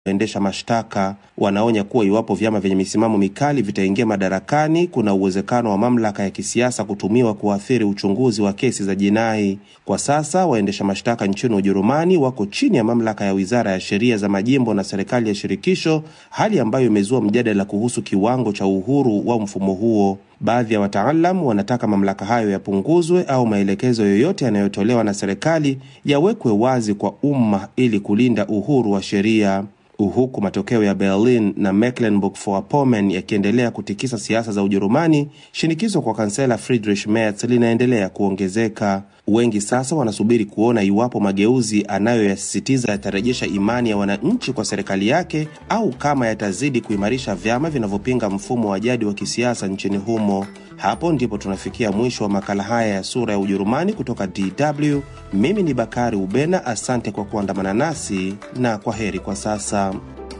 Waendesha mashtaka wanaonya kuwa iwapo vyama vyenye misimamo mikali vitaingia madarakani, kuna uwezekano wa mamlaka ya kisiasa kutumiwa kuathiri uchunguzi wa kesi za jinai. Kwa sasa waendesha mashtaka nchini Ujerumani wako chini ya mamlaka ya wizara ya sheria za majimbo na serikali ya shirikisho, hali ambayo imezua mjadala kuhusu kiwango cha uhuru wa mfumo huo. Baadhi ya wataalam wanataka mamlaka hayo yapunguzwe au maelekezo yoyote yanayotolewa na serikali yawekwe wazi kwa umma ili kulinda uhuru wa sheria huku matokeo ya Berlin na Mecklenburg-Vorpommern yakiendelea kutikisa siasa za Ujerumani, shinikizo kwa kansela Friedrich Merz linaendelea kuongezeka. Wengi sasa wanasubiri kuona iwapo mageuzi anayoyasisitiza yatarejesha imani ya wananchi kwa serikali yake au kama yatazidi kuimarisha vyama vinavyopinga mfumo wa jadi wa kisiasa nchini humo. Hapo ndipo tunafikia mwisho wa makala haya ya Sura ya Ujerumani kutoka DW. Mimi ni Bakari Ubena, asante kwa kuandamana nasi na kwa heri kwa sasa.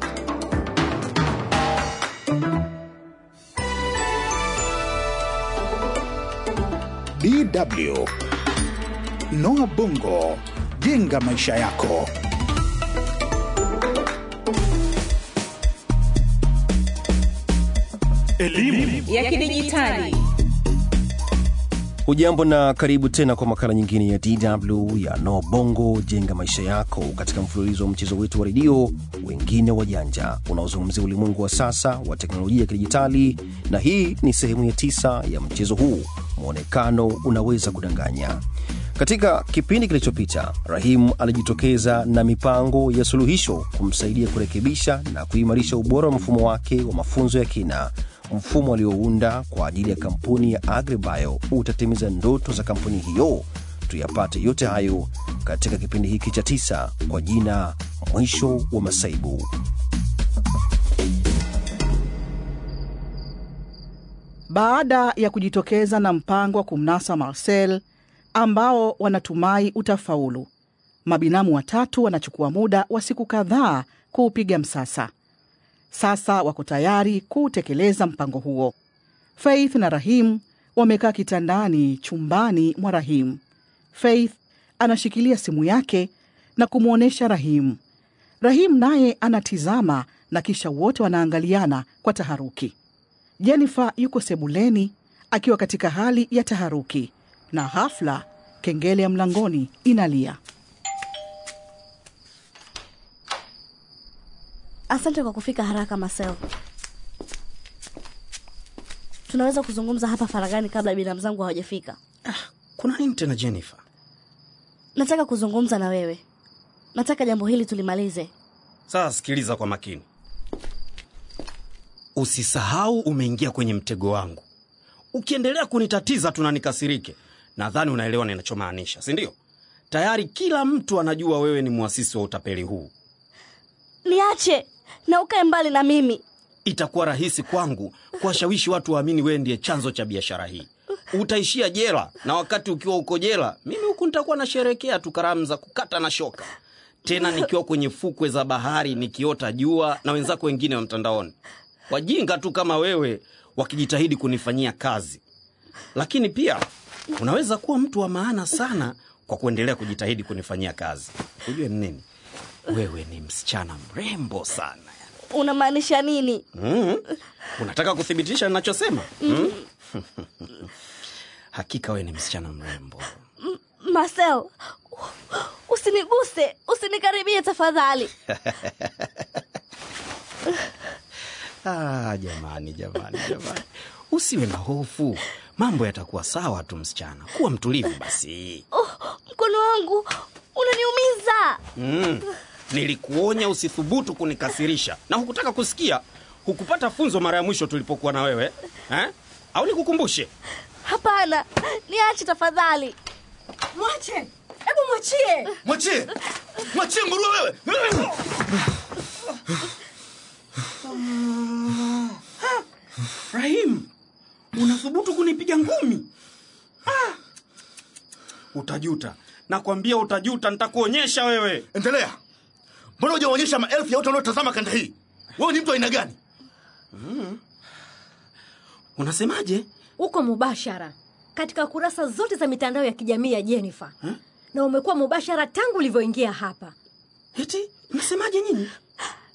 DW Noah Bongo, jenga maisha yako. Elimu ya kidijitali. Hujambo na karibu tena kwa makala nyingine ya DW ya No Bongo jenga maisha yako, katika mfululizo wa mchezo wetu wa redio wengine wajanja unaozungumzia ulimwengu wa sasa wa teknolojia ya kidijitali, na hii ni sehemu ya tisa ya mchezo huu, mwonekano unaweza kudanganya. Katika kipindi kilichopita, Rahim alijitokeza na mipango ya suluhisho kumsaidia kurekebisha na kuimarisha ubora wa mfumo wake wa mafunzo ya kina. Mfumo aliounda kwa ajili ya kampuni ya Agribio utatimiza ndoto za kampuni hiyo. Tuyapate yote hayo katika kipindi hiki cha tisa kwa jina Mwisho wa Masaibu. Baada ya kujitokeza na mpango wa kumnasa Marcel ambao wanatumai utafaulu, mabinamu watatu wanachukua muda wa siku kadhaa kuupiga msasa. Sasa wako tayari kuutekeleza mpango huo. Faith na Rahim wamekaa kitandani chumbani mwa Rahim. Faith anashikilia simu yake na kumwonyesha Rahim. Rahim naye anatizama na kisha wote wanaangaliana kwa taharuki. Jennifer yuko sebuleni akiwa katika hali ya taharuki, na hafla kengele ya mlangoni inalia. Asante kwa kufika haraka Marcel. Tunaweza kuzungumza hapa faragani kabla binamu zangu hawajafika. Ah, kuna nini tena Jennifer? Nataka kuzungumza na wewe. Nataka jambo hili tulimalize. Sasa sikiliza kwa makini, usisahau umeingia kwenye mtego wangu. Ukiendelea kunitatiza tu na nikasirike, nadhani unaelewa ninachomaanisha, si ndio? Tayari kila mtu anajua wewe ni mwasisi wa utapeli huu. Niache na ukae mbali na mimi. Itakuwa rahisi kwangu kuwashawishi watu waamini wewe ndiye chanzo cha biashara hii. Utaishia jela, na wakati ukiwa uko jela, mimi huku nitakuwa nasherekea tu karamu za kukata na shoka, tena nikiwa kwenye fukwe za bahari nikiota jua na wenzako wengine wa mtandaoni, wajinga tu kama wewe wakijitahidi kunifanyia kazi. Lakini pia unaweza kuwa mtu wa maana sana kwa kuendelea kujitahidi kunifanyia kazi. Ujue ni nini? Wewe ni msichana mrembo sana. Unamaanisha nini? Mm. Unataka kuthibitisha ninachosema? Mm. Hakika wewe ni msichana mrembo. Marcel, usiniguse, usinikaribie tafadhali. Ah, jamani jamani jamani, usiwe na hofu, mambo yatakuwa sawa tu msichana. Kuwa mtulivu basi. Oh, mkono wangu unaniumiza. Mm. Nilikuonya usithubutu kunikasirisha na hukutaka kusikia. Hukupata funzo mara ya mwisho tulipokuwa na wewe eh? Au nikukumbushe? Hapana, niache tafadhali. Mwache, hebu mwachie. Mwachie, mwachie nguruwe wewe. Rahim, unathubutu kunipiga ngumi? Ah. Utajuta, nakwambia utajuta. Nitakuonyesha wewe. Endelea. Mbona hujaonyesha maelfu ya watu wanaotazama kanda hii? Wewe ni mtu aina gani? Mm. Unasemaje? Uko mubashara katika kurasa zote za mitandao ya kijamii ya Jennifer Huh? na umekuwa mubashara tangu ulivyoingia hapa. Eti mnasemaje nyinyi?